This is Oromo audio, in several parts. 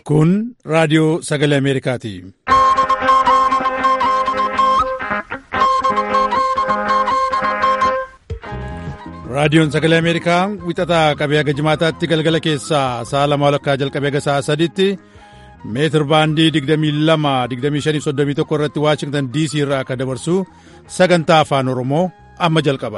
Kun raadiyoo sagalee Ameerikaati. Raadiyoon sagalee Ameerikaa wixataa qabee haga jimaataatti galgala keessaa sa'a lama walakkaa jalqabee haga sa'a sadiitti meetir baandii 22-25-31 irratti Waashingtan DC irraa akka dabarsu sagantaa afaan Oromoo amma jalqaba.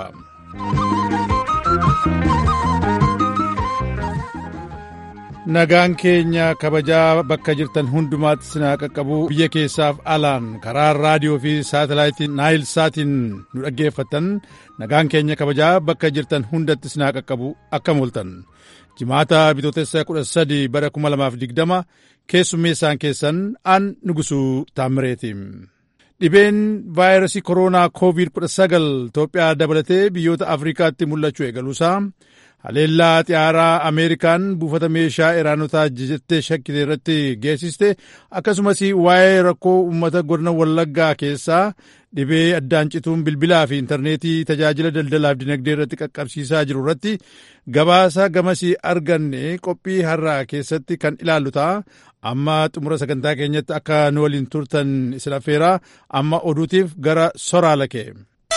Nagaan keenya kabajaa bakka jirtan hundumaatti sinaa qaqqabu biyya keessaaf alaan karaa raadiyoo fi saatalaayitii naayil saatiin nu dhaggeeffattan nagaan keenya kabajaa bakka jirtan hundatti sinaa qaqqabu akkam ooltan jimaata bitootessa 13 bara 2020 keessummeessaan keessan an nugusuu taammireeti. Dhibeen vaayirasii kooroonaa koovid 19 Itoophiyaa dabalatee biyyoota Afrikaatti mul'achuu eegaluusaa haleellaa xiyyaaraa ameerikaan buufata meeshaa iraanotaa jettee shakkite irratti geessiste akkasumas waa'ee rakkoo uummata godina wallaggaa keessaa dhibee addaan cituun bilbilaa fi intarneetii tajaajila daldalaaf dinagdee irratti qaqqabsiisaa jiru irratti gabaasa gamasii arganne qophii har'aa keessatti kan ilaallu ta'a amma xumura sagantaa keenyatti akka nu waliin turtan isin affeeraa amma oduutiif gara soraa kee.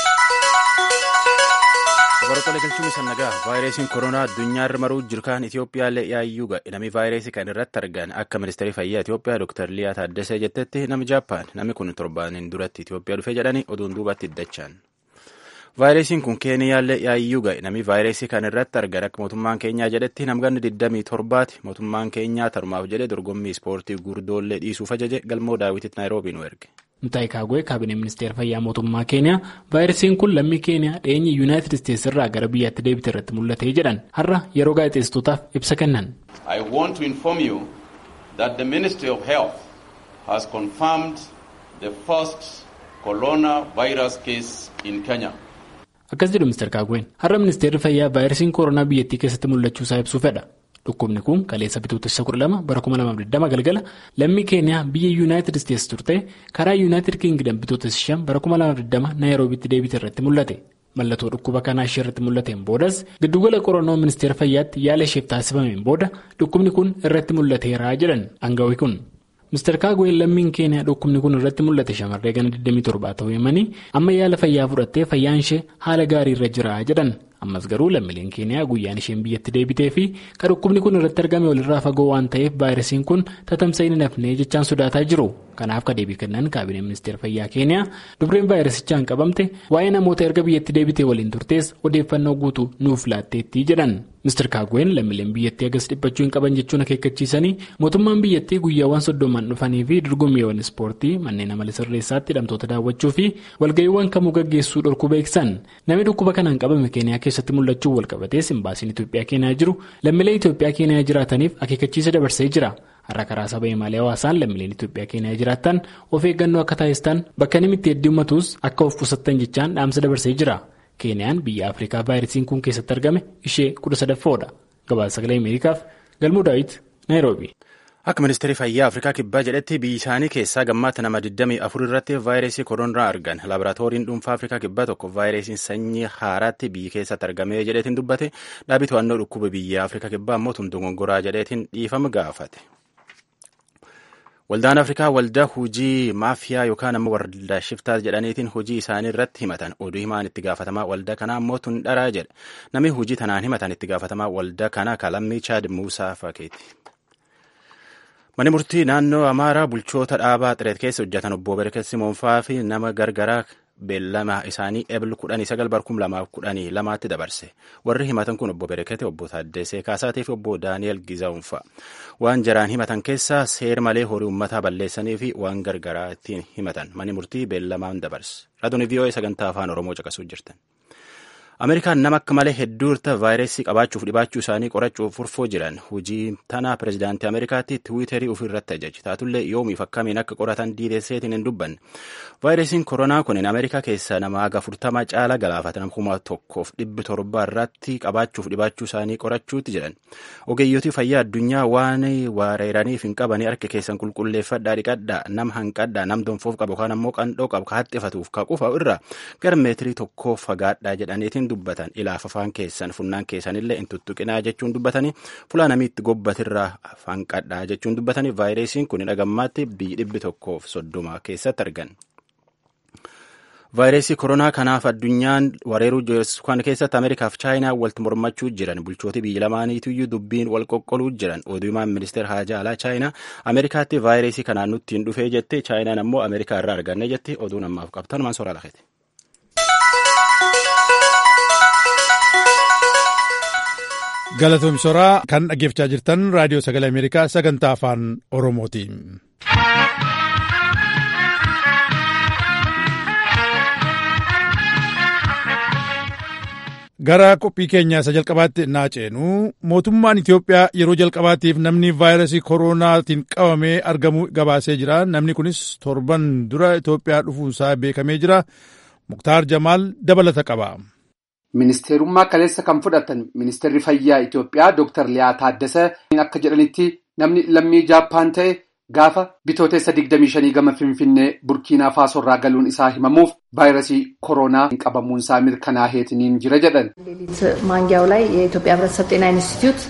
Barattoota galchuun isa nagaa vaayirasiin koronaa addunyaa irra maruu jirkaan Itoophiyaallee yaayyuu ga'e namni vaayirasii kan irratti argan akka ministeerri fayyaa Itoophiyaa Dr. Liyaa Taaddasee jettetti namni Jaappaan namni kun torbaaniin duratti Itoophiyaa dhufee jedhanii oduun duubatti iddachaan. Vaayirasiin kun Keeniyaallee yaayyuu ga'e namni vaayirasii kan irratti argan akka mootummaan keenyaa jedhetti namganni 27ti mootummaan keenyaa tarumaaf jedhe dorgommii ispoortii gurdoollee dhiisuuf ajaje galmoo daawwititti naayiroobii nu erge. Mutaayi Kaagwee kaabinee ministeera fayyaa mootummaa keeniyaa vaayirasiin kun lammii keeniyaa dheenyi yuunaayitid isteetsi irraa gara biyyaatti deebite irratti mul'ate jedhan har'a yeroo gaazexeessitootaaf ibsa kennan. I want to inform you that the Ministry of Health has confirmed the first coronavirus case in Kenya. Akkas jedhu Mr. Kaagween har'a ministeerri fayyaa vaayirasiin koronaa biyyattii keessatti mul'achuu isaa ibsuu fedha. Dhukkubni kun kaleessa bitootessa 12 bara 2020 galgala lammii keeniyaa biyya yuunaayitid isteetsi turte karaa yuunaayitid kiingidam bitootessa 5 bara 2020 naayiroobitti deebite irratti mul'ate. Mallattoo dhukkuba kanaa ishee irratti mul'ateen boodas giddugala qorannoo ministeera fayyaatti yaala isheef taasifameen booda dhukkubni kun irratti mul'ateera jedhan aangawi kun. Mr. Kaagween lammiin keeniyaa dhukkubni kun irratti mul'ate shamarree gana 27 ta'uu himanii amma yaala fayyaa fudhattee fayyaan ishee haala gaarii irra jira jedhan. ammas garuu lammiileen keeniyaa guyyaan isheen biyyatti deebitee fi kan dhukkubni kun irratti argame walirraa fagoo waan ta'eef vaayirasiin kun tatamsa'uu hin hafnee jechaan sodaataa jiru kanaaf ka deebii kennan kaabineen ministeera fayyaa keeniyaa dubreen vaayirasichaan qabamte waa'ee namoota erga biyyatti deebitee waliin turtees odeeffannoo guutuu nuuf laatteetti jedhan Mr. Kaagween lammiileen biyyattii agas dhiphachuu hin qaban jechuun akeekkachiisanii mootummaan biyyattii guyyaawwan soddomaan dhufanii fi dorgommiiwwan ispoortii manneen amala sirreessaatti hidhamtoota daawwachuu fi walga'iiwwan kamuu gaggeessuu dhorkuu beeksisan namni dhukkuba kanaan qabame keeniyaa keessatti mul'achuu walqabatees imbaasiin Itoophiyaa keenyaa jiru lammiilee Itoophiyaa keenyaa jiraataniif akeekkachiisa dabarsee jira. Har'a karaa saba himaalee hawaasaan lammiileen Itoophiyaa keenyaa jiraatan of eeggannoo akka taasistan bakka namni itti heddummatus akka of qusattan jechaan dhaamsa dabarsee jira. Keeniyaan biyya Afrikaa vaayirasiin kun keessatti argame ishee kudha sadaffoodha. Gabaasa sagalee Ameerikaaf Galmuu Daawit Naayiroobi. Akka ministeerri fayyaa Afrikaa kibbaa jedhetti biyyi isaanii keessaa gammaata nama 24 irratti vaayirasii koronaa argan. Laaboraatooriin dhuunfaa Afrikaa kibbaa tokko vaayirasiin sanyii haaraatti biyyi keessatti argamee jedheetiin dubbate dhaabii to'annoo dhukkuba biyya Afrikaa kibbaa immoo tundugongoraa jedheetiin dhiifama gaafate. Waldaan Afrikaa waldaa hojii maafiyaa yookaan ammoo waldaa shiftaa jedhaniitiin hojii isaanii irratti himatan oduu himaan itti gaafatamaa waldaa kanaa immoo tun dharaa jedha. Namni hojii tanaan himatan itti gaafatamaa waldaa kanaa kalammii Chaad Muusaa Fakeeti. Manni murtii naannoo Amaaraa bulchoota dhaabaa xireet keessa hojjetan obbo Bereket Simoonfaa fi nama gargaraa beellama isaanii ebil kudhanii sagal barkum lamaaf kudhanii lamaatti dabarse. Warri himatan kun obbo Berekete, obbo Taaddesee Kaasaatii fi obbo Daani'el Gizaa'unfa. Waan jaraan himatan keessaa seer malee horii uummataa balleessanii fi waan gargaraa ittiin himatan. Manni murtii beellamaan dabarse. Raadiyoo VOA sagantaa afaan Oromoo caqasuu jirtan. Ameerikaan nama akka malee hedduurta vaayirasii qabaachuuf dhibaachuu isaanii qorachuuf furfoo jiran hojii tanaa pirezidaantii Ameerikaatti tiwiiterii ofirratti ajaji taatullee yoomiif akkamiin akka qoratan diideesseetiin hin dubbanne. Vaayirasiin koronaa kun Ameerikaa keessaa nama haga furtama caala galaafatan kuma tokkoof dhibbi torba irratti qabaachuuf dhibaachuu isaanii qorachuutti jedhan. Ogeeyyotii fayyaa addunyaa waan weeraraniif hin qabanii harka keessan qulqulleeffadhaa dhiqadhaa nam hanqadhaa nam donfoof qabu yookaan ammoo qandhoo qabu ka haxxifatuuf ka qufa irraa gara meetirii tokkoo fagaadhaa jedhaniitiin dubbatan ilaaf afaan keessan funnaan keessanillee hin tuttuqinaa jechuun dubbatanii fulaa namitti gobbatirraa afaan qadhaa jechuun dubbatanii vaayirasiin kun dhagammaatti biyyi dhibbi tokkoof soddoma keessatti argan. vaayirasii koronaa kanaaf addunyaan wareeruu jiru kan keessatti ameerikaaf chaayinaa walitti mormachuu jiran bulchooti biyya lamaaniitiyyuu dubbiin wal qoqqoluu jiran oduumaan ministeera haajaa alaa chaayinaa ameerikaatti vaayirasii kanaan nutti hin dhufee jette chaayinaan ammoo ameerikaa irraa arganne jetti oduun ammaaf qabtan maan soraa lafeeti. galatoomsoraa kan dhaggeeffachaa jirtan raadiyoo sagalee ameerikaa sagantaa afaan oromooti. gara qophii keenyaa isa jalqabaatti naa ceenu mootummaan Itoophiyaa yeroo jalqabaatiif namni vaayirasii koronaatiin qabamee argamu gabaasee jira namni kunis torban dura Itoophiyaa dhufuunsaa beekamee jira muktaar jamaal dabalata qaba. Ministeerummaa kaleessa kan fudhatan ministeerri fayyaa Itoophiyaa Dr. Liyaa Taaddasa akka jedhanitti namni lammii Jaappaan ta'e gaafa bitootessa 25 gama Finfinnee Burkiinaa Faasorraa galuun isaa himamuuf vaayirasii koronaa qabamuunsaa mirkanaa'eetiniin jira jedhan. ሌሊት ማንጊያው ላይ የኢትዮጵያ ሕብረተሰብ ጤና ኢንስቲትዩት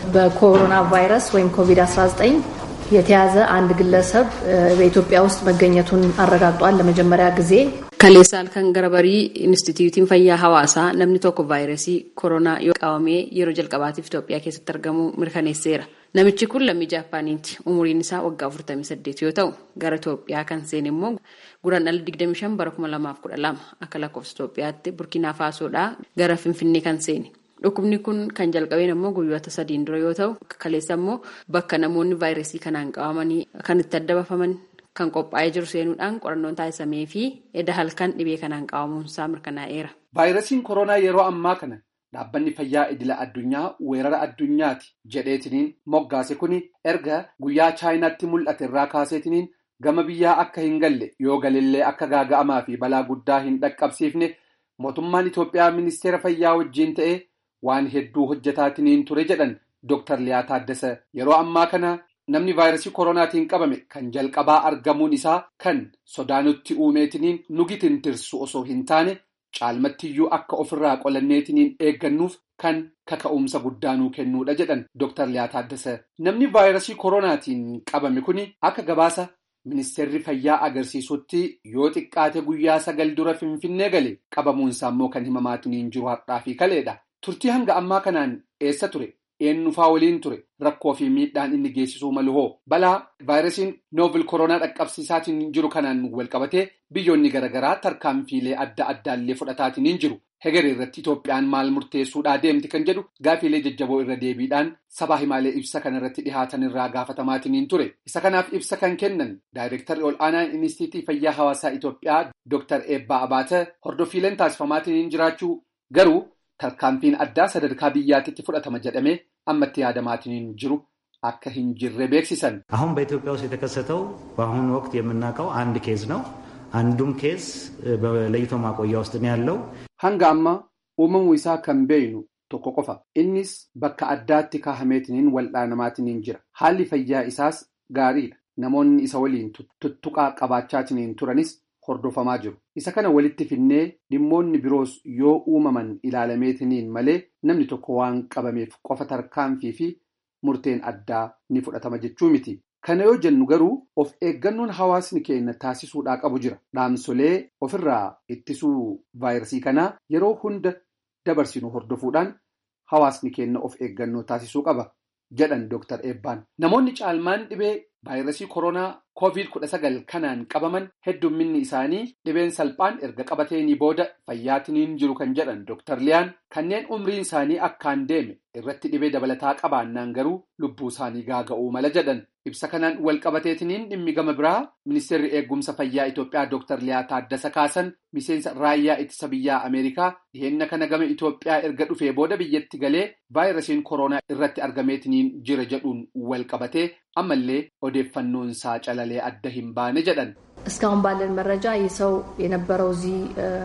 በኮሮና ቫይረስ ወይም ኮቪድ-19 የተያዘ አንድ ግለሰብ በኢትዮጵያ ውስጥ መገኘቱን አረጋግጧል ለመጀመሪያ ጊዜ Kaleessa halkan gara barii Inistituutiin Fayyaa Hawaasaa namni tokko vaayirasii koronaa yoo qabamee yeroo jalqabaatiif Itoophiyaa keessatti argamu mirkaneesseera. Namichi kun lammii Jaappaaniiti. Umuriin isaa waggaa 48 yoo ta'u, gara Itoophiyaa kan seene immoo guraandhala 25 bara 2012 akka lakkoofsa Itoophiyaatti Burkiinaa Faasoodhaa gara Finfinnee kan seene. Dhukkubni kun kan jalqabeen immoo guyyoota sadiin dura yoo ta'u, kaleessa immoo bakka namoonni vaayirasii kanaan qabamanii kan itti adda bafaman kan qophaa'ee jiru seenuudhaan qorannoon taasisamee fi edda halkan dhibee kanaan qabamuunsaa mirkanaa'eera. Vaayirasiin koronaa yeroo ammaa kana dhaabbanni fayyaa idila addunyaa weerara addunyaati jedheetiniin moggaase kuni erga guyyaa chaayinaatti mul'ate irraa kaaseetiniin gama biyyaa akka hin galle yoo galillee akka gaaga'amaa fi balaa guddaa hin dhaqqabsiifne mootummaan Itoophiyaa ministeera fayyaa wajjiin ta'ee waan hedduu hojjetaatiniin ture jedhan Dr. Liyaa Taaddasa yeroo ammaa kana namni vaayirasii koronaatiin qabame kan jalqabaa argamuun isaa kan sodaanutti uumeetiniin nugi tintirsu osoo hin taane caalmattiyyuu akka ofirraa qolanneetiniin eeggannuuf kan kaka'umsa guddaanuu kennuudha jedhan Dr. Liyaa Taaddasa. Namni vaayirasii koronaatiin qabame kuni akka gabaasa ministeerri fayyaa agarsiisutti yoo xiqqaate guyyaa sagal dura finfinnee gale qabamuunsaa immoo kan himamaatiniin jiru har'aa fi kaleedha. Turtii hanga ammaa kanaan eessa ture? eenyufaa waliin ture rakkoo fi miidhaan inni geessisuu malu hoo balaa vaayirasiin noovil koronaa dhaqqabsiisaatiin jiru kanaan walqabatee biyyoonni garaagaraa tarkaanfiilee adda addaallee fudhataatiin jiru hegeree irratti Itoophiyaan maal murteessuudhaa deemti kan jedhu gaafiilee jajjaboo irra deebiidhaan sabaa himaalee ibsa kanarratti dhihaatan irraa gaafatamaatiin ture isa kanaaf ibsa kan kennan daayireektarri ol aanaan inistiitii fayyaa hawaasaa Itoophiyaa Dr. Eebbaa Abaata hordoffiileen taasifamaatiin jiraachuu garuu tarkaanfiin addaa sadarkaa biyyaatitti fudhatama jedhamee ammatti yaadamaatiin jiru akka hin jirre ቤክሲሰን አሁን በኢትዮጵያ ውስጥ የተከሰተው በአሁኑ ወቅት የምናውቀው አንድ ኬዝ ነው። አንዱም ኬዝ በለይቶ ማቆያ ውስጥ ነው ያለው። hanga amma uumamuu isaa kan beeynu tokko qofa innis bakka addaatti kaahameetiniin wal'aanamaatiniin jira haalli fayyaa isaas gaariidha namoonni isa waliin tuttuqaa qabaachaatiniin turanis hordofamaa jiru isa kana walitti finnee dhimmoonni biroos yoo uumaman ilaalameetiniin malee namni tokko waan qabameef qofa tarkaanfii fi murteen addaa ni fudhatama jechuu miti. Kana yoo jennu garuu of eeggannoon hawaasni keenya taasisuudhaa qabu jira. Dhaamsolee ofirraa ittisuu vaayirasii kanaa yeroo hunda dabarsinu hordofuudhaan hawaasni keenya of eeggannoo taasisuu qaba jedhan Dr. Eebbaan. Namoonni caalmaan dhibee vaayirasii koronaa COVID-19 kanaan qabaman heddumminni isaanii dhibeen salphaan erga qabateenii booda fayyaatiniin jiru kan jedhan Dr. Liyaan kanneen umriin isaanii akkaan deeme irratti dhibee dabalataa qabaannaan garuu lubbuu isaanii gaaga'uu mala jedhan. Ibsa kanaan wal qabateetiniin dhimmi gama biraa ministeerri eegumsa fayyaa Itoophiyaa Dr. Liyaa Taaddasa Kaasan miseensa raayyaa ittisa biyyaa Ameerikaa dhiheenya kana gama Itoophiyaa erga dhufee booda biyyatti galee vaayirasiin koronaa irratti argameetiniin jira jedhuun wal qabatee ammallee odeeffannoon isaa calalee adda hin baane jedhan. እስካሁን ባለን መረጃ ይህ ሰው የነበረው እዚህ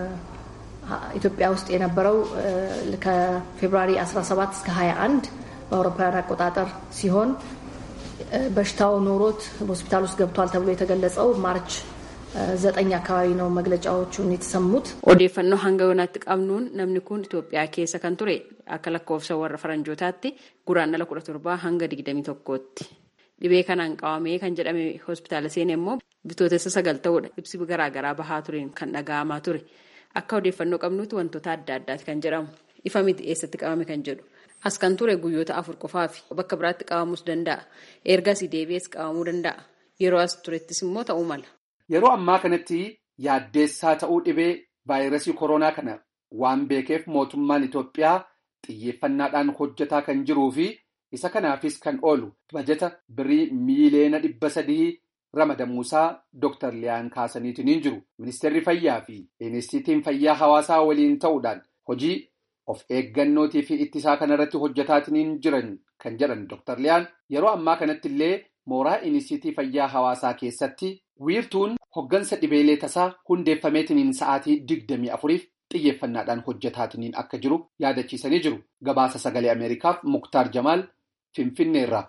ኢትዮጵያ ውስጥ የነበረው ከፌብሩዋሪ 17 እስከ 21 በአውሮፓውያን አቆጣጠር ሲሆን በሽታው ኖሮት ሆስፒታል ውስጥ ገብቷል ተብሎ የተገለጸው ማርች ዘጠኝ አካባቢ ነው መግለጫዎቹን የተሰሙት። odeeffannoo hanga yoonaatti qabnuun namni kun Itoophiyaa keessa kan ture akka lakkoofsa warra faranjootaatti guraandhala kudha torbaa hanga digdamii tokkootti. Dhibee kanaan qabamee kan jedhame hospitaala seene immoo bitootessa sagal ta'uudha. Ibsi garaagaraa bahaa tureen kan dhaga'amaa ture. Akka odeeffannoo qabnuutti wantoota adda addaati kan jedhamu. Ifa miti eessatti qabame kan jedhu. As kan ture guyyoota afur qofaafi bakka biraatti qabamuus danda'a. Ergasii deebi'ees qabamuu danda'a. Yeroo as turettis immoo ta'uu mala. Yeroo ammaa kanatti yaaddeessaa ta'uu dhibee vaayirasii koronaa kana waan beekeef mootummaan Itoophiyaa xiyyeeffannaadhaan hojjetaa kan jiruu fi isa kanaafis kan oolu bajeta birii miiliyoona dhibba sadii ramadamuusaa Dr. Liyaan kaasaniitiin jiru. Ministeerri Fayyaa fi Inistiitiin Fayyaa Hawaasaa waliin ta'uudhaan hojii of eeggannootii fi ittisaa kanarratti hojjetaatiin jiran kan jedhan Dr. Liyaan yeroo ammaa kanatti illee mooraa Inistiitii Fayyaa Hawaasaa keessatti wiirtuun hoggansa dhibeelee tasaa hundeeffameetiniin sa'aatii digdamii afuriif xiyyeeffannaadhaan hojjetaatiniin akka jiru yaadachiisanii jiru. Gabaasa sagalee Ameerikaaf Muktaar Jamaal Finfinneerraa.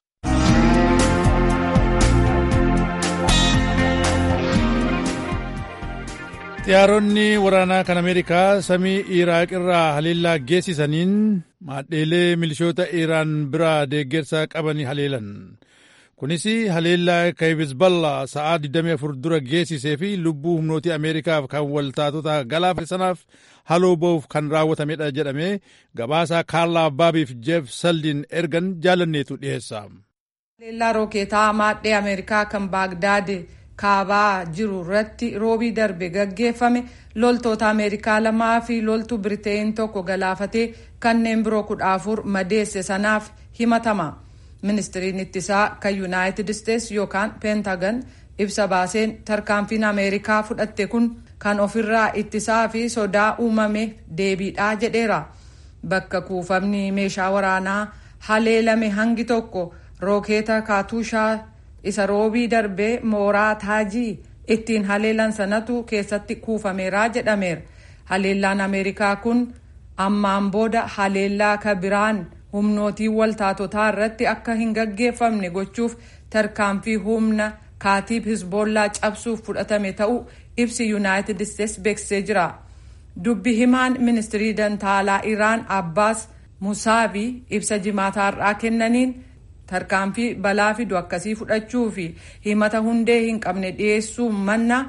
xiyyaaronni waraanaa kan ameerikaa samii iraaq irraa haleellaa geessisaniin maadheelee milishoota iraan biraa deeggarsa qabanii haleelan kunis haleellaa hizballaa sa'aa 24 dura geessisee fi lubbuu humnootii ameerikaaf kan waltaatota galaafate sanaaf haloo ba'uuf kan raawwatamedha jedhame gabaasaa kaarlaa baabiif jeef saldiin ergan jaalanneetu dhiyeessa. haleellaa rookeetaa maadhee ameerikaa kan baagdaad kaabaa jiru irratti roobii darbe gaggeeffame loltoota ameerikaa lamaa fi loltuu biriteen tokko galaafatee kanneen biroo kudha afur madeesse sanaaf himatama ministiriin ittisaa kan yuunaayitid isteets yookaan peentagan ibsa baaseen tarkaanfiin ameerikaa fudhatte kun kan ofirraa ittisaa fi sodaa uumame deebiidhaa jedheera bakka kuufamni meeshaa waraanaa haleelame hangi tokko rookeeta kaatuushaa isa roobii darbee mooraa taajii ittiin haleelan sanatu keessatti kuufameera jedhameera haleellaan ameerikaa kun ammaan booda haleellaa ka biraan humnootii waltaatotaa irratti akka hin gaggeeffamne gochuuf tarkaanfii humna kaatiib hizboollaa cabsuuf fudhatame ta'uu ibsi yuunaayitid isteets beeksisee jira dubbi himaan ministirii dantaalaa iraan abbaas musaabii ibsa jimaataarraa kennaniin tarkaanfii balaa fidu akkasii fudhachuu fi himata hundee hin qabne dhiyeessuu manna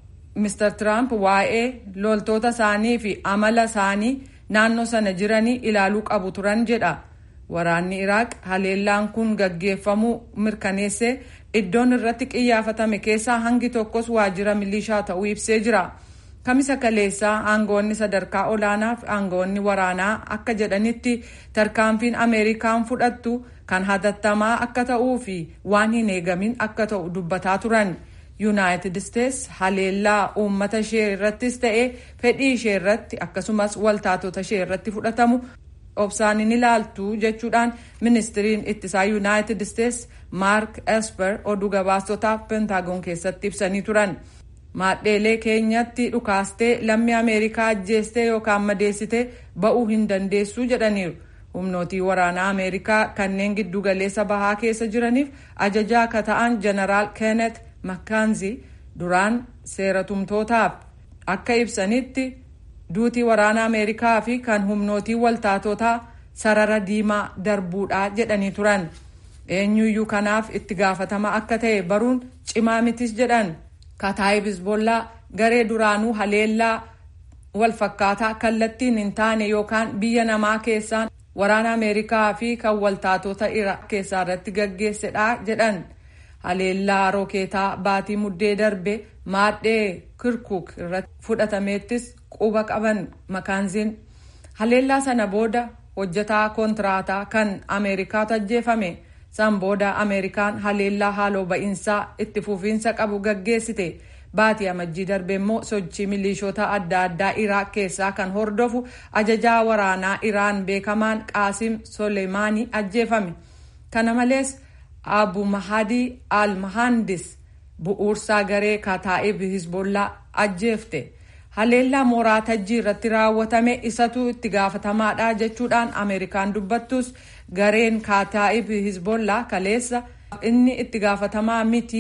Mr. Trump waa'ee loltoota isaanii fi amala isaanii naannoo sana jiranii ilaaluu qabu turan jedha. Waraanni Iraaq haleellaan kun gaggeeffamuu mirkaneessee iddoon irratti qiyyaafatame keessaa hangi tokkos waajjira milishaa ta'uu ibsee jira. Kamisa kaleessaa aangoonni sadarkaa olaanaa fi aangoonni waraanaa akka jedhanitti tarkaanfiin Ameerikaan fudhattu kan hatattamaa akka ta'uu fi waan hin eegamin akka ta'u dubbataa turan. yuunaayitid isteets haleellaa uummata ishee irrattis ta'ee fedhii ishee irratti akkasumas waltaatota ishee irratti fudhatamu obsaan hin ilaaltu jechuudhaan ministiriin ittisaa yuunaayitid isteets maark esper oduu gabaastotaaf pentaagoon keessatti ibsanii turan maadheelee keenyatti dhukaastee lammii ameerikaa ajjeestee yookaan madeessitee ba'uu hin dandeessu jedhaniiru humnootii waraanaa ameerikaa kanneen giddugaleessa bahaa keessa jiraniif ajajaa akka ta'an jeneraal keenet makkaanzi duraan seeratumtootaaf akka ibsanitti duutii waraana ameerikaa fi kan humnootii waltaatotaa sarara diimaa darbuudhaa jedhanii turan eenyuyyuu kanaaf itti gaafatama akka ta'e baruun cimaa mitis jedhan kataayib hizbollaa garee duraanuu haleellaa walfakkaataa kallattiin hin taane yookaan biyya namaa keessaan waraana ameerikaa fi kan waltaatota iraaq keessaa irratti gaggeessedha jedhan haleellaa rookeetaa baatii muddee darbe maadhee kirkuk irratti fudhatameettis quba qaban makaanziin haleellaa sana booda hojjetaa kontiraataa kan ameerikaatu ajjeefame san booda ameerikaan haleellaa haaloo ba'iinsaa itti fufiinsa qabu gaggeessite baatii amajjii darbe immoo sochii milishoota adda addaa iraaq keessaa kan hordofu ajajaa waraanaa iraan beekamaan qaasim soleimaanii ajjeefame kana malees abu mahadii al mahandis bu'uursaa garee kataa'ib hizbollaa ajjeefte haleellaa mooraa tajjii irratti raawwatame isatu itti gaafatamaadha jechuudhaan ameerikaan dubbattus gareen kataa'ib hizbollaa kaleessa inni itti gaafatamaa miti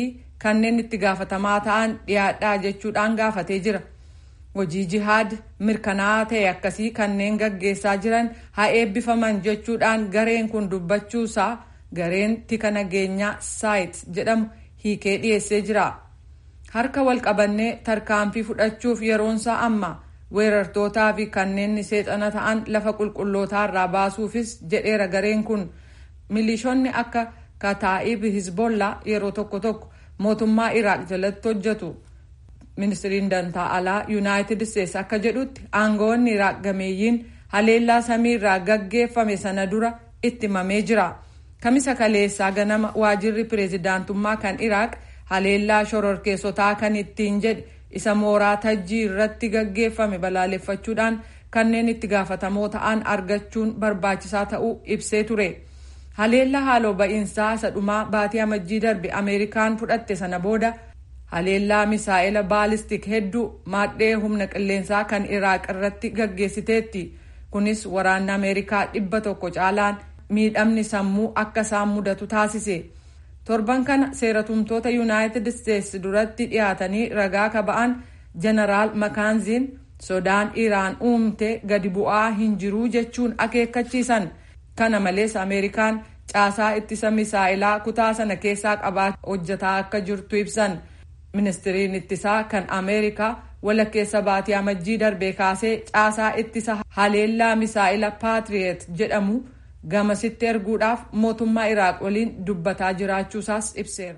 kanneen itti gaafatamaa ta'an dhiyaadhaa jechuudhaan gaafatee jira. hojii jihaad mirkanaa'aa ta'e akkasii kanneen gaggeessaa jiran haa eebbifaman jechuudhaan gareen kun dubbachuusaa gareen tika nageenyaa saayit jedhamu hiikee dhiyeessee jira. harka wal qabannee tarkaanfii fudhachuuf yeroonsaa amma weerartootaa fi kanneen seexana ta'an lafa qulqullootaarraa baasuufis jedheera gareen kun milishoonni akka kataa'ib hizbollaa yeroo tokko tokko mootummaa iraaq jalatti hojjetu. ministiriin dantaa alaa yuunaayitid isteetsi akka jedhutti aangawoonni iraaq gameeyyiin haleellaa samiirraa gaggeeffame sana dura itti himamee jira kamisa kaleessaa ganama waajirri pireezidaantummaa kan iraaq haleellaa shororkeessotaa kan ittiin jedhe isa mooraa tajjii irratti gaggeeffame balaaleffachuudhaan kanneen itti gaafatamoo ta'an argachuun barbaachisaa ta'uu ibsee ture haleellaa haaloo ba'iinsaa isa dhumaa baatii amajjii darbe ameerikaan fudhatte sana booda haleellaa misaa'ela baalistik hedduu maadhee humna qilleensaa kan iraaq irratti gaggeessiteetti kunis waraanni ameerikaa dhibba tokko caalaan miidhamni sammuu akka isaan mudatu taasise torban kana seeratumtoota yuunaayitid isteetsi duratti dhiyaatanii ragaa kaba'an jeneraal makaanziin sodaan iraan uumte gadi bu'aa hin jiruu jechuun akeekkachiisan kana malees ameerikaan caasaa ittisa misaa'ilaa kutaa sana keessaa qabaa hojjataa akka jirtu ibsan. ministiriin ittisaa kan ameerikaa walakkeessa baatii amajjii darbee kaasee caasaa ittisa haleellaa misaa'ila paatriyeet jedhamu gamasitti erguudhaaf mootummaa iraaq waliin dubbataa jiraachuusaas ibseera.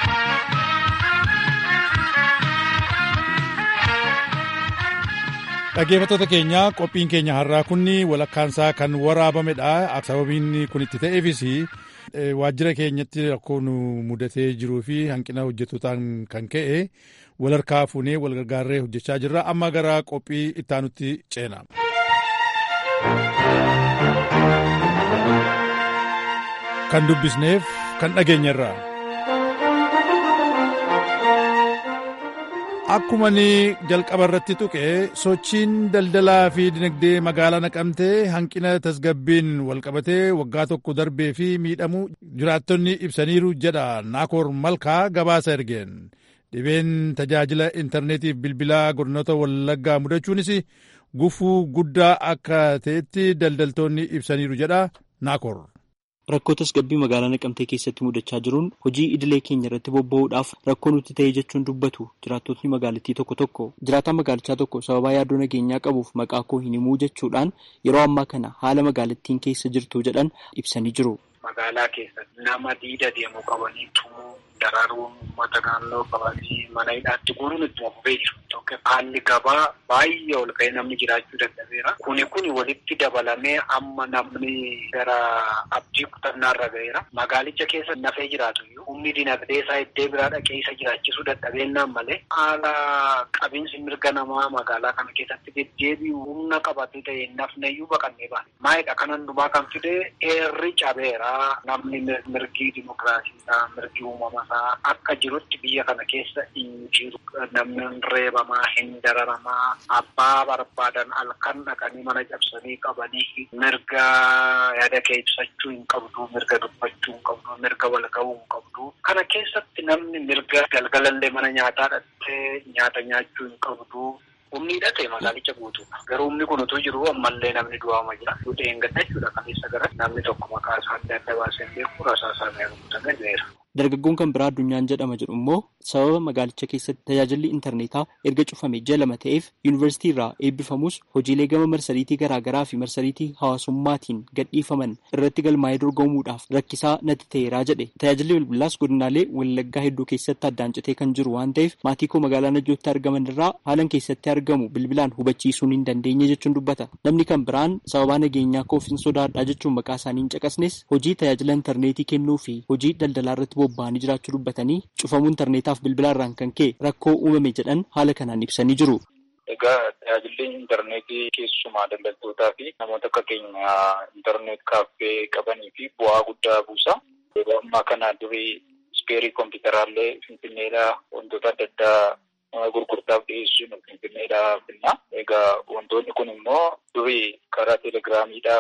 dhaggeeffattoota keenya qophiin keenya har'aa kun walakkaansaa kan waraabamedha sababiin kun itti ta'eefis waajjira keenyatti rakkoo nu mudatee jiruu fi hanqina hojjetootaan kan ka'e wal harkaa fuunee wal gargaarree hojjechaa jirra amma gara qophii ittaanutti ceena. kan dubbisneef kan dhageenyerra. Akkuma ni jalqaba irratti tuqe sochiin daldalaa fi dinagdee magaalaa naqamtee hanqina tasgabbiin walqabatee waggaa tokko darbee fi miidhamu jiraattonni ibsaniiru jedha naakoor malkaa gabaasa ergeen dhibeen tajaajila intarneetiif bilbilaa godinoota wallaggaa mudachuunis gufuu guddaa akka ta'etti daldaltoonni ibsaniiru jedha naakoor. Rakkoo tasgabbii magaalaa naqamtee keessatti mudachaa jiruun hojii idilee keenya irratti bobba'uudhaaf rakkoo nutti ta'e jechuun dubbatu jiraattotni magaalattii tokko tokko jiraataan magaalichaa tokko sababaa yaaddoo nageenyaa qabuuf maqaa koo hin himuu jechuudhaan yeroo ammaa kana haala magaalattiin keessa jirtu jedhan ibsanii jiru. Magaalaa keessatti nama diida deemuu qabanii tumuu daraaruun uummata naannoo qabanii mana hidhaatti guuruun itti fufee jiru. Haalli gabaa baay'ee ol ka'ee namni jiraachuu dadhabeera. Kuni kuni walitti dabalamee amma namni gara abdii kutannaa irra ga'eera. Magaalicha keessa nafee jiraatu iyyuu humni dinagdee isaa iddoo biraa dhaqee isa jiraachisuu dadhabeennaan malee haala qabiinsi mirga namaa magaalaa kana keessatti deddeebi'u humna qabatee ta'e nafne iyyuu baqannee baane. Maayidha kan hundumaa kan fide eerri cabeera. Namni mirgi dimokiraasiidhaa mirgi uumamasaa akka jirutti biyya kana keessa hin jiru. Namni reebamaa hin dararamaa abbaa barbaadan halkan dhaqanii mana cabsanii qabanii mirga yaada kee ibsachuu hin qabdu mirga dubbachuu hin qabdu mirga wal ga'uu hin qabdu kana keessatti namni mirga galgalallee mana nyaataa dhattee nyaata nyaachuu hin qabdu. Humni hidhate magaalicha guutuudha. Garuu humni kun utuu jiru ammallee namni du'aama jira. Dhudheen gadda jechuudha kaleessa gara namni tokko maqaa isaa adda adda baasee beeku rasaa isaa meeqamta gadeera. Dargaggoon kan biraa addunyaan jedhama jedhu immoo sababa magaalicha keessatti tajaajilli intarneetaa erga cufame ji'a lama ta'eef yuunivarsiitii irraa eebbifamus hojiilee gama marsariitii garaagaraa fi marsariitii hawaasummaatiin gadhiifaman irratti galmaa'ee dorgomuudhaaf rakkisaa natti ta'eeraa jedhe tajaajilli bilbilaas godinaalee wallaggaa hedduu keessatti addaan citee kan jiru waan ta'eef maatii koo magaalaa najjootti argaman irraa haalan keessatti argamu bilbilaan hubachiisuun hin dandeenye jechuun dubbata namni kan biraan sababaa nageenyaa koof hin sodaadhaa jechuun maqaa isaanii hin caqasnes hojii tajaajila intarneetii kennuu fi hojii daldalaa irratti bobba'anii jiraachuu dubbatanii cufamuu intarneetaaf bilbilaarraan kan ka'e rakkoo uumame jedhan haala kanaan ibsanii jiru. Egaa tajaajilli intarneetii keessumaa daldaltootaa fi namoota akka keenya intarneet kaaffee qabanii fi bu'aa guddaa buusa. Yeroo ammaa kana durii ispeerii kompiitaraallee finfinneedhaa wantoota adda addaa gurgurtaaf dhiyeessuun finfinneedhaa finna. Egaa wantoonni kun immoo durii karaa teelegiraamiidhaa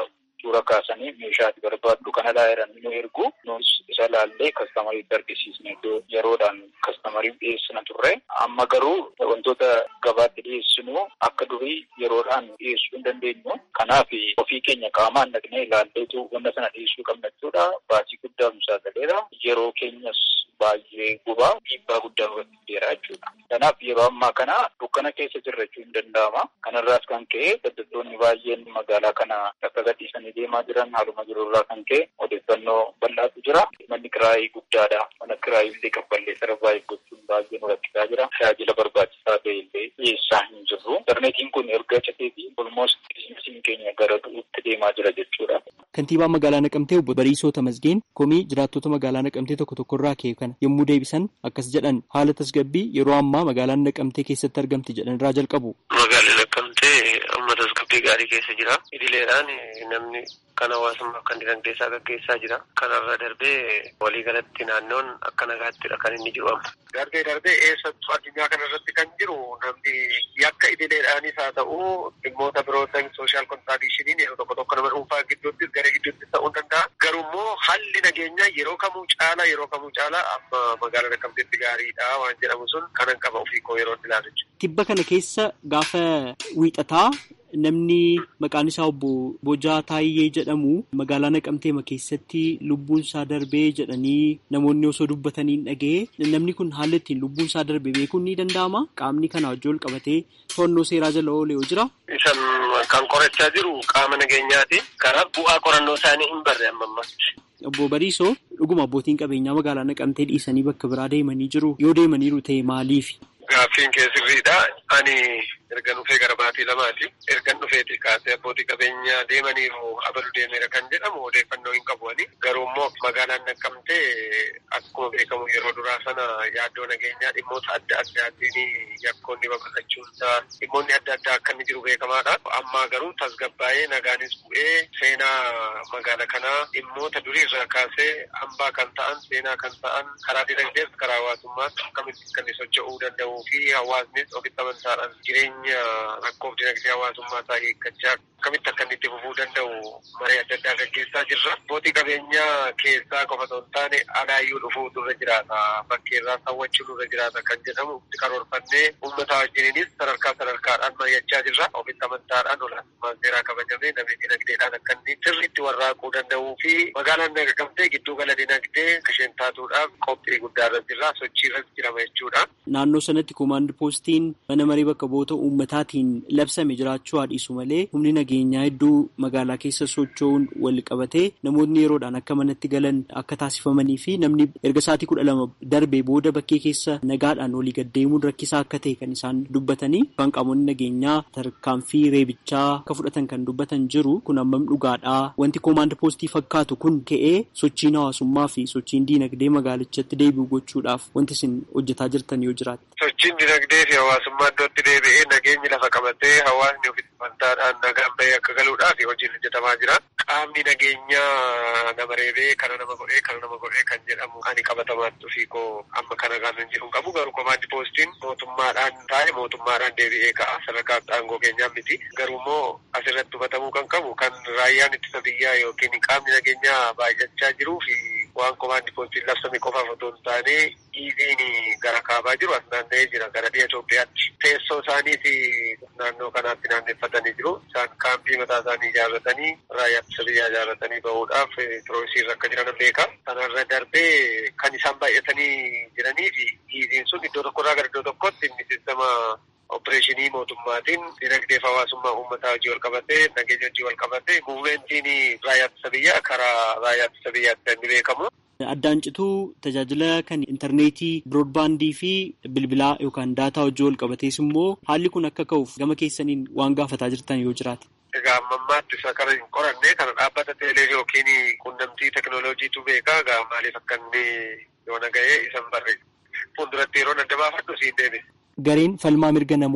suura kaasanii meeshaati barbaaddu kana laayiran nu ergu nus isa laallee kastamariitti argisiisne iddoo yeroodhaan kastamariif dhiyeessina turre amma garuu wantoota gabaatti dhiyeessinu akka durii yeroodhaan dhiyeessuu hin dandeenyu kanaaf ofii keenya qaamaan dhaqnee ilaalleetu wanta sana dhiyeessuu qabna jechuudha baasii guddaa nu saaxileera yeroo keenyas baay'ee gubaa dhiibbaa guddaa irratti fideera jechuudha. Kanaaf yeroo ammaa kana dukkana keessa jirra jechuun hin danda'ama. Kanarraas kan ka'e daldaltoonni baay'een magaalaa kana akka gadhiisanii deemaa jiran haaluma jirurraa kan ka'e odeeffannoo bal'aatu jira. Manni kiraayii guddaadha. Mana kiraayii illee qabballee sarbaa eeggachuun baay'ee nu rakkisaa jira. Tajaajila barbaachisaa ta'e illee dhiyeessaa hin jirru. Intarneetiin kun erga cateetii olmost biizinasiin keenya gara du'uutti deemaa jira jechuudha. Kantiibaa magaalaa Naqamtee obbo Bariisoo Tamasgeen komii jiraattota magaalaa Naqamtee tokko tokkorraa ka'e kana yommuu deebisan akkas jedhan haala tasgabbii yeroo ammaa magaalaan Naqamtee keessatti argamti jedhan irraa jalqabu. Magaalli Naqamtee amma tasgabbii gaarii keessa jira. Idileedhaan namni kan hawaasummaa kan dinagdee isaa gaggeessaa jira. Kanarra darbee waliigalatti naannoon akka nagaattidha kan inni jiru amma. Darbee darbee eessattuu addunyaa kanarratti kan jiru namni yakka idileedhaanis haa ta'u dhimmoota birootan sooshaal kontraadishiniin yeroo tokko tokko nama dhuunfaa gidduuttis gara gidduuttis ta'uu danda'a. Garuu immoo haalli nageenyaa yeroo kamuu caala yeroo kamuu caala amma magaalaa Naqamteetti gaariidha waan jedhamu sun kanan qaba ofii koo yeroo ilaalu jechuudha. Tibba kana keessa gaafa wiixataa namni maqaan isaa obbo Bojaa Taayyee jedhamu magaalaa Naqamteema keessatti lubbuun isaa darbee jedhanii namoonni osoo dubbatanii hin dhaga'e namni kun haala ittiin lubbuun isaa darbe beekuun ni danda'ama. Qaamni kana wajjin wal qabatee to'annoo seeraa jala oolee yoo jira. Isan kan qorachaa jiru qaama nageenyaati. Kanaaf bu'aa qorannoo isaanii hin barre amma ammatti. Obbo Bariisoo dhuguma abbootiin qabeenyaa magaalaa Naqamtee dhiisanii bakka biraa deemanii jiru. Yoo deemaniiru ta'e maaliif? Gaaffiin kee sirriidha. Ani erga dhufee gara baatii lamaati. Ergan dhufeeti kaasee abbootii qabeenyaa deemaniiru abalu deemeera kan jedhamu odeeffannoo hin qabu ani. Garuu immoo magaalaan Naqamtee akkuma beekamu yeroo duraa sana yaaddoo nageenyaa dhimmoota adda addaatiin yakkoonni babal'achuunsaa dhimmoonni adda addaa akka inni jiru beekamaadha. Amma garuu tasgabbaa'ee nagaanis bu'ee seenaa magaala kanaa dhimmoota duriirraa kaasee hambaa kan ta'an seenaa kan ta'an karaa dinagdees karaa hawaasummaas akkamitti kan inni socho'uu danda'uu fi hawaasnis ofitti amantaadhaan jireenya rakkoof dinagdee hawaasummaa isaa eeggachaa akkamitti akka inni itti fufuu danda'u maree adda addaa gaggeessaa jirra. Abbootii qabeenyaa keessaa qofa osoo hin taane alaayyuu dhufuu nurra jiraata. Bakkeerraa hawwachuu nurra jiraata kan jedhamu karoorfannee uummata wajjiniinis sadarkaa sadarkaadhaan mari'achaa jirra. Ofitti amantaadhaan olaantummaan seeraa kabajamee namni dinagdeedhaan akka inni sirriitti warraaquu danda'uu fi magaalaan Naqamtee gidduu gala dinagdee isheen taatuudhaaf qophii guddaa irra jirra. Sochii irra jirama jechuudha. Naannoo sanatti koomaand poostiin mana marii bakka bu'oota uummataatiin labsame jiraachuu haa dhiisu malee humni nageenyaa hedduu magaalaa keessa socho'uun wal qabatee namoonni yeroodhaan akka manatti galan akka taasifamanii fi namni erga sa'aatii kudha lama darbee booda bakkee keessa nagaadhaan walii gaddeemuun rakkisaa akka ta'e kan isaan dubbatanii kan qaamonni nageenyaa tarkaanfii reebichaa akka fudhatan kan dubbatan jiru kun ammam dhugaadhaa wanti koomaand poostii fakkaatu kun ka'ee sochiin hawaasummaa fi sochiin diinagdee magaalichatti deebi'u gochuudhaaf wanti isin hojjetaa jirtan yoo jiraate. Sochiin dinagdee fi hawaasummaa iddootti deebi'ee nageenyi lafa qabatee hawaasni ofitti amantaadhaan nagaan bahee akka galuudhaaf hojiin hojjetamaa jira. Qaamni nageenyaa nama reebee kana nama godhee kana nama godhee kan jedhamu ani qabatamaatti ofii koo amma kana kan hin jiru qabu garuu komaandi poostiin mootummaadhaan taa'e mootummaadhaan deebi'ee ka'a sadarkaa aangoo keenyaa miti garuu immoo asirratti hubatamuu kan qabu kan raayyaan ittisa biyyaa yookiin qaamni nageenyaa baay'achaa jiruu fi waan komaandi poostiin labsame qofaaf otoo hin taane dhiibiin gara kaabaa jiru as naanna'ee jira gara dhiya Itoophiyaatti. Teessoo isaaniis naannoo kanaatti naanneeffatanii jiru. Isaan kaampii mataa isaanii ijaarratanii raayyaa ittisa biyyaa ijaarratanii bahuudhaaf piroosiirra akka jiran beeka. Kanarra darbee kan isaan baay'atanii jiranii fi dhiibiin sun iddoo tokkorraa gara iddoo tokkotti inni sistema opereeshinii mootummaatiin dinagdeef hawaasummaa uummataa hojii wal qabatee nageenya hojii wal qabatee muuvimentiin raayyaa ittisa biyyaa karaa raayyaa ittisa biyyaatti inni beekamu. Addaan cituu tajaajila kan intarneetii biroodbaandii fi bilbilaa yookaan daataa hojii wal qabatees immoo haalli kun akka ka'uuf gama keessaniin waan gaafataa jirtan yoo jiraate. Egaa ammammaatti isa kana hin qoranne kana dhaabbata teelee yookiin quunnamtii teknooloojiitu beekaa egaa maaliif akka inni yoo nagahee isan barre fuulduratti yeroo adda baafadhu siin deebi'e. Gareen falmaa mirga namoomaa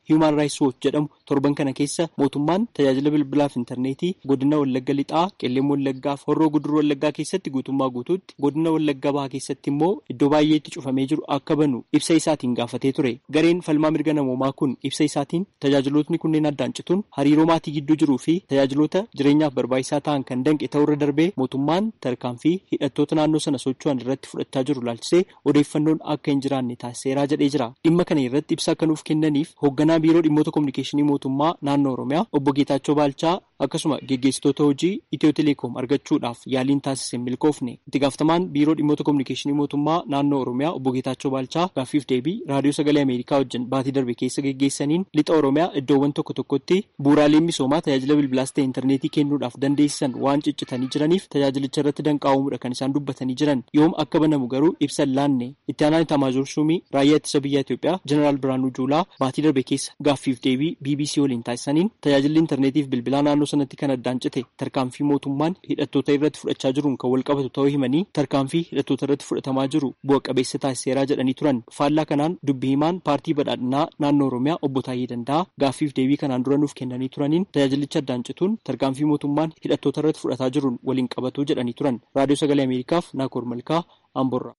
Human Rights Watch jedhamu torban kana keessa mootummaan tajaajila bilbilaaf intarneetii godina Wallagga Lixaa, Qelleem Wallaggaa fi Horroo Guduruu Wallaggaa keessatti guutummaa guutuutti godina Wallagga Bahaa keessatti immoo iddoo baay'eetti cufamee jiru akka banu ibsa isaatiin gaafatee ture. Gareen falmaa mirga namoomaa kun ibsa isaatiin tajaajilootni kunneen addaan cituun hariiroo maatii gidduu jiruu fi tajaajiloota jireenyaaf barbaachisaa ta'an kan danqe ta'urra darbee mootummaan tarkaanfii hidhattoota naannoo sana socho'an irratti fudhachaa jiru laalchisee odeeffannoon akka hin jiraanne taasiseeraa jedhee jira. Dhimma kana irratti ibsa akka nuuf kennaniif hoogganaa biiroo dhimmoota kominikeeshinii mootummaa naannoo Oromiyaa obbo Geetaachoo Baalchaa akkasuma geggeessitoota hojii Itiyoo Teleekoom argachuudhaaf yaaliin taasise milkoofne. Itti gaafatamaan biiroo dhimmoota kominikeeshinii mootummaa naannoo Oromiyaa obbo Geetaachoo Baalchaa gaaffiif deebii raadiyoo sagalee Ameerikaa wajjin baatii darbe keessa geggeessaniin lixa Oromiyaa iddoowwan tokko tokkotti bu'uuraaleen misoomaa tajaajila bilbilaas ta'e intarneetii kennuudhaaf dandeessisan waan ciccitanii jiraniif tajaajilicha irratti danqaa'uudha kan isaan dubbatanii jiran yoom akka banamu garuu ibsa laanne itti aanaan itamaajoor shuumii raayyaa ittisa biyya Itoophiyaa jeneraal Biraanuu Juulaa baatii darbe keessa gaaffiif deebii BBC waliin taasisaniin tajaajilli intarneetiif bilbilaa naannoo sanatti kan addaan cite tarkaanfii mootummaan hidhattoota irratti fudhachaa jiruun kan wal qabatu ta'uu himanii tarkaanfii hidhattoota irratti fudhatamaa jiru bu'a qabeessa taasiseeraa jedhanii turan faallaa kanaan dubbi himaan paartii badhaadhinaa naannoo Oromiyaa obbo Taayee Danda'a gaaffiif deebii kanaan dura nuuf kennanii turaniin tajaajilicha addaan cituun tarkaanfii mootummaan hidhattoota irratti fudhataa jiruun waliin qabatu jedhanii turan raadiyoo sagalee Ameerikaaf Naakoor Malkaa Amborraa.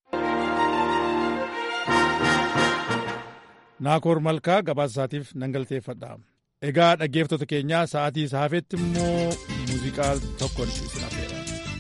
Naakoor Malkaa gabaasa isaatiif nan galateeffadha. Egaa dhaggeeffattoota keenyaa sa'aatii saafetti immoo muuziqaa tokkoon isin affeera.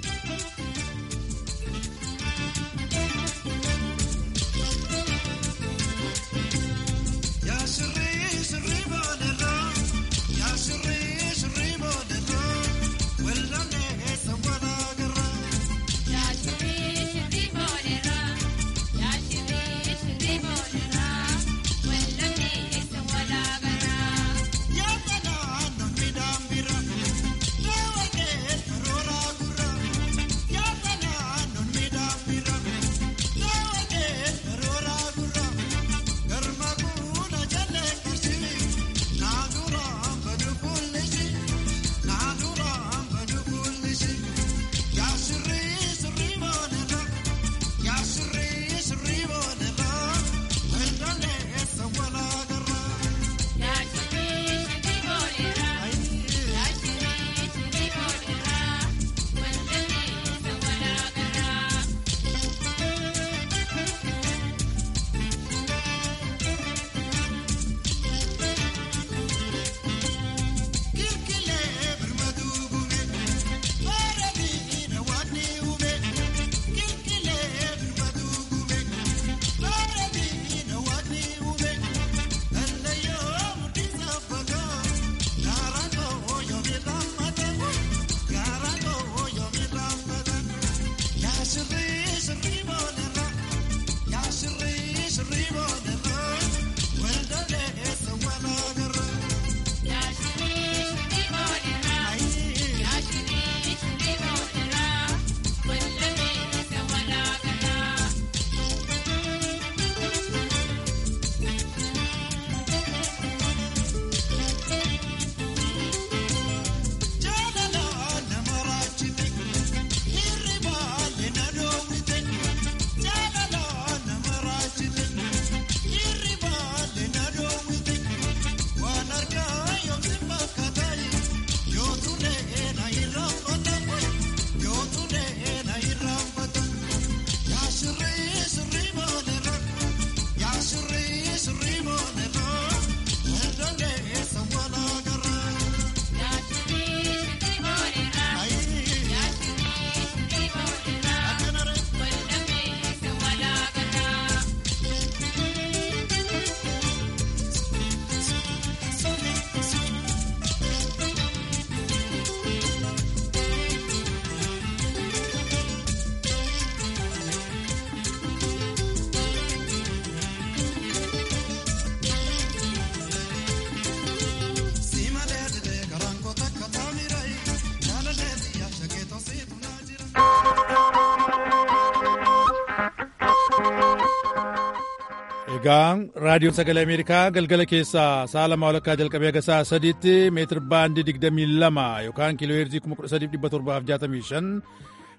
Egaa raadiyoon sagalee Ameerikaa galgala keessaa sa'a lama walakkaa jalqabee haga sa'a sadiitti meetir baandii digdamii lama yookaan kiiloo heerzii kuma kudha sadiif dhibba torbaaf jaatamii shan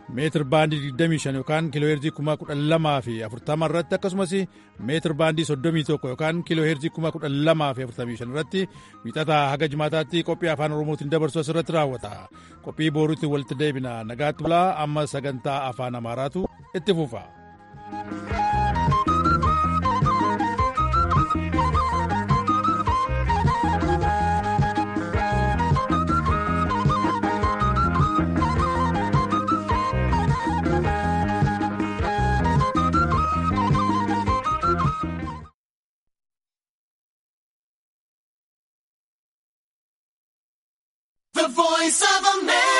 meetir baandii 25 yookaan kiiloo heerzii 12,000 fi 40 irratti akkasumas meetir baandii 31 yookaan kiiloo heerzii 12,000 fi 45 irratti wiixataa haga jimaataatti qophii afaan oromootiin dabarsu asirratti raawwata qophii booruutti walitti deebina nagaatti bulaa amma sagantaa afaan amaaraatu itti fufa. The voice of America.